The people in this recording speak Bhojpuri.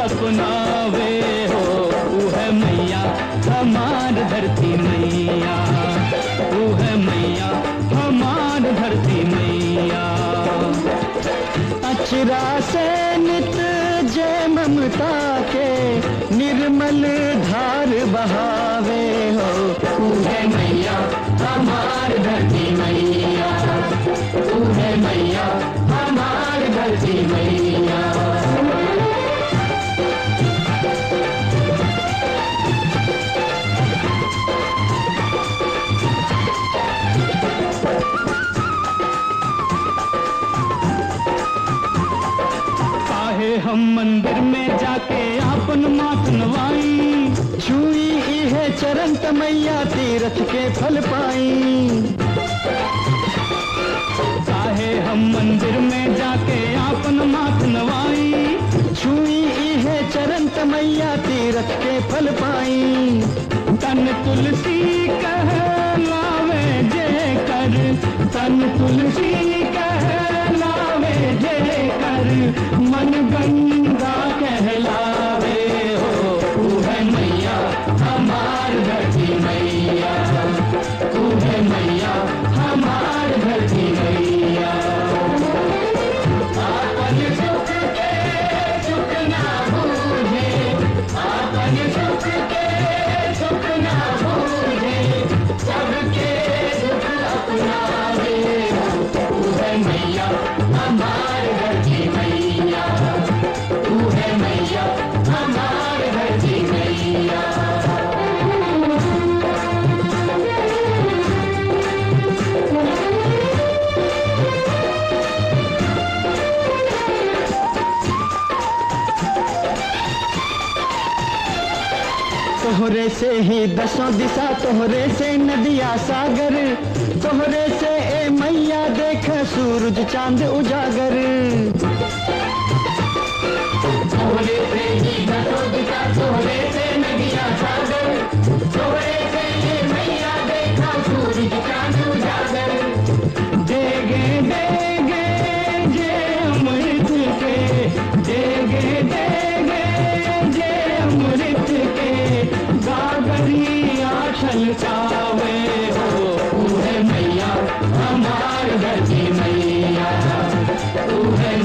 अपनावे हो ऊ है मैया हमार धरती मैया ऊ है मैया हमार धरती मैया अचरा से नित जय ममता के निर्मल धार बहावे हो ऊ है मैया हमार धरती मैया ऊ है मैया हमार धरती मैया काहे हम मंदिर में जाके आपन मात नवाई छुई इहे चरण तमैया तीरथ के फल पाई काहे हम मंदिर में जाके आपन मात नवाई छुई इहे चरण तमैया तीरथ के फल पाई तन तुलसी कह लावे जय कर तन तुलसी कह लावे जय कर मन गंगा कहलावे हो तू है मैया हमार धरती मैया तू है मैया हमार धरती मैया आपन सुख के सुख ना बूझे आपन सुख के सुख ना बूझे सबके सुख अपनावे हो तू है मैया हमार धरती मैया तू है मैया हमार धरती मैया तोहरे से ही दसों दिशा तोहरे से नदिया सागर तोहरे से ए मैया देख सूरज चांद उजागर तोहरे से ही दसों दिशा तोहरे से नदिया सागर तोहरे से ए मैया देख सूरज चांद उजागर देगे देगे जे अमृत के देगे देगे जे अमृत के गागरिया छलकावे हो तू है मैया हमार धरती मैया तू है